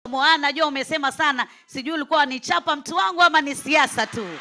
Moana, najua umesema sana, sijui ulikuwa ni chapa mtu wangu ama ni siasa tu,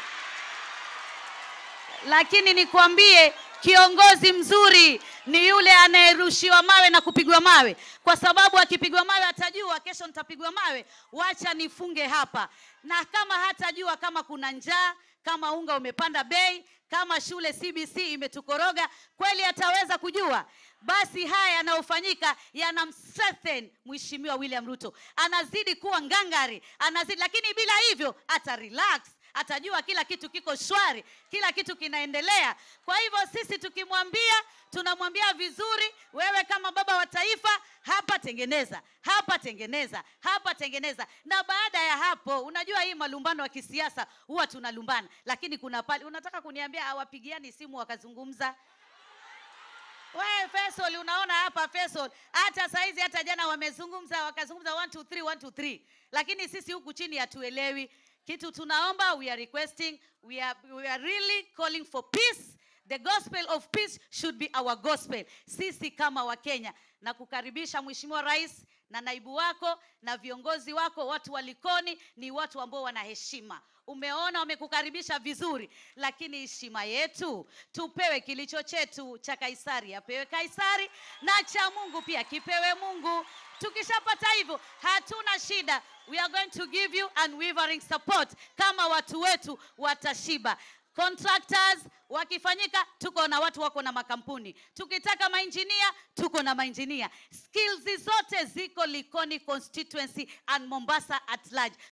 lakini nikwambie kiongozi mzuri ni yule anayerushiwa mawe na kupigwa mawe, kwa sababu akipigwa mawe atajua kesho nitapigwa mawe, wacha nifunge hapa. Na kama hatajua kama kuna njaa, kama unga umepanda bei, kama shule CBC imetukoroga, kweli ataweza kujua? Basi haya yanayofanyika yanamstrengthen Mheshimiwa William Ruto, anazidi kuwa ngangari, anazidi lakini bila hivyo ata relax atajua kila kitu kiko shwari, kila kitu kinaendelea. Kwa hivyo sisi tukimwambia, tunamwambia vizuri, wewe kama baba wa taifa, hapa tengeneza, hapa tengeneza, hapa tengeneza. Na baada ya hapo, unajua hii malumbano ya kisiasa huwa tunalumbana, lakini kuna pale unataka kuniambia hawapigiani simu wakazungumza wewe Faisal, unaona hapa Faisal, hata saizi hata jana wamezungumza wakazungumza 1 2 3 1 2 3, lakini sisi huku chini hatuelewi kitu. Tunaomba, we are requesting, we are, we are really calling for peace. The gospel of peace should be our gospel. Sisi kama Wakenya na kukaribisha Mheshimiwa Rais na naibu wako na viongozi wako, watu wa Likoni ni watu ambao wana heshima. Umeona wamekukaribisha vizuri, lakini heshima yetu tupewe kilicho chetu. Cha Kaisari apewe Kaisari, na cha Mungu pia kipewe Mungu. Tukishapata hivyo, hatuna shida. We are going to give you unwavering support kama watu wetu watashiba. Contractors wakifanyika, tuko na watu wako na makampuni. Tukitaka mainjinia, tuko na mainjinia. Skills zote ziko Likoni constituency and Mombasa at large.